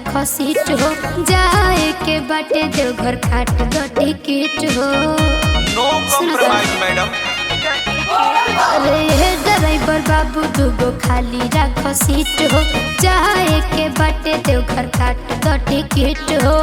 राखो सीट हो जाए के बाटे देवघर काट दो टिकट हो नो कॉम्प्रोमाइज मैडम अरे हे ड्राइवर बाबू दूगो खाली राखो सीट हो जाए के बाटे देवघर काट दो टिकट हो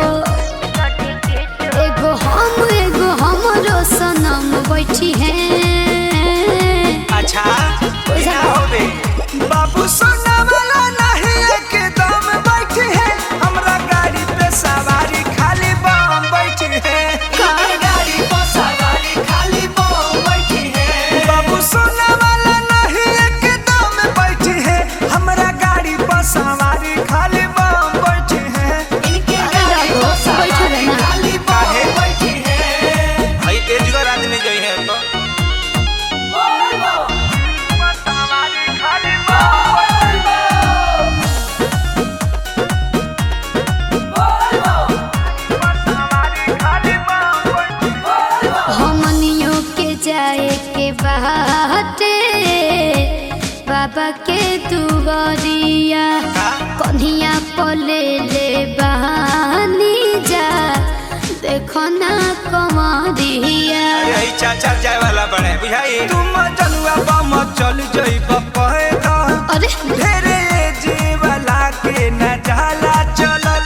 एगो हम एगो हमरो सनम बैठी हैं अच्छा क्या होबे बाबू सोना वाला नहीं एकदम बैठी है हमरा गाड़ी पे सवारी खाली बम बैठी है गाड़ी पे सवारी खाली बम बैठी है बाबू सोना वाला नहीं एकदम बैठी है हमरा गाड़ी पे सवारी खाली बम बैठी है इनके अरे राघव, बैठो रे ना। खाली बम बैठी है भाई तेजगर आदमी जो है तो हमनियों के जाए के बाटे बाबा के दुआरिया कन्हिया पले ले बहानी जा देखो ना कमरिया यही चाचा जाए वाला बने बुझाई तुम चलुआ बम चल जई बपहे दा अरे ढेरे जीवला के न जाला चलल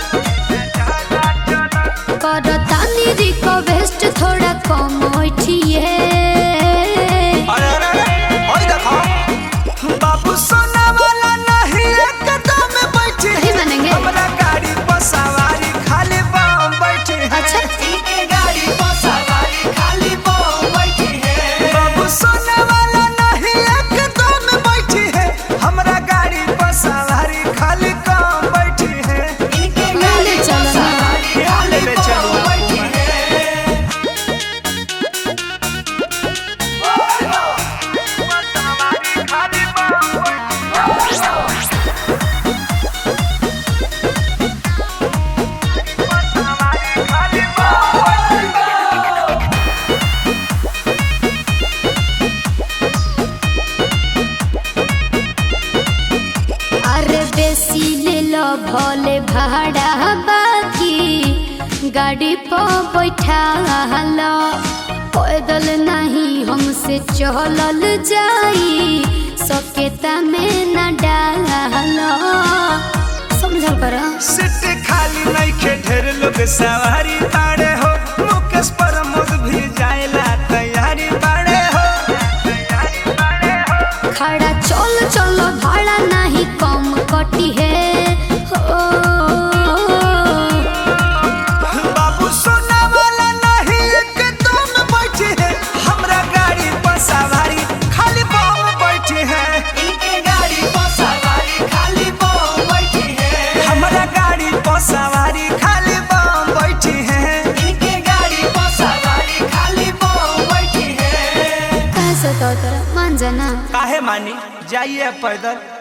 करतानी रिक्वेस्ट थोड़ा कम उठिए अरे अरे अरे ओए देखो बाबू सोना वाला नहीं एकदम बैठी नहीं मानेंगे। हमरा गाड़ी पर सवारी खाली बम बैठी है अच्छा। इनके गाड़ी पर सवारी खाली बम बैठी है बाबू सोना वाला नहीं एकदम बैठी है हमरा गाड़ी पर सवारी खाली कम बैठी है इनके ले ले चलो ना ले ले चलो बैठी है अरे बेसी ले लो भोले भाड़ा बाकी गाड़ी पर बैठा लो पैदल नहीं हमसे चलल जाई सकेता में न डालो समझल करो सीट खाली नहीं के ढेर लोग सवारी बाड़े हो मुकेश प्रमोद भी जाएला तैयारी बाड़े हो तैयारी बाड़े हो खड़ा चल चलो भाड़ा नहीं कम कटी है हो बाबू सोना वाला नहीं एकदम बैठी है हमरा गाड़ी पर सवारी खाली बम बैठी है इनके गाड़ी पर सवारी खाली बम बैठी है हमरा गाड़ी पर सवारी खाली बम बैठी है इनके गाड़ी पर सवारी खाली बम बैठी है कैसे तो तेरा मान जाना काहे मानी जाइए पैदल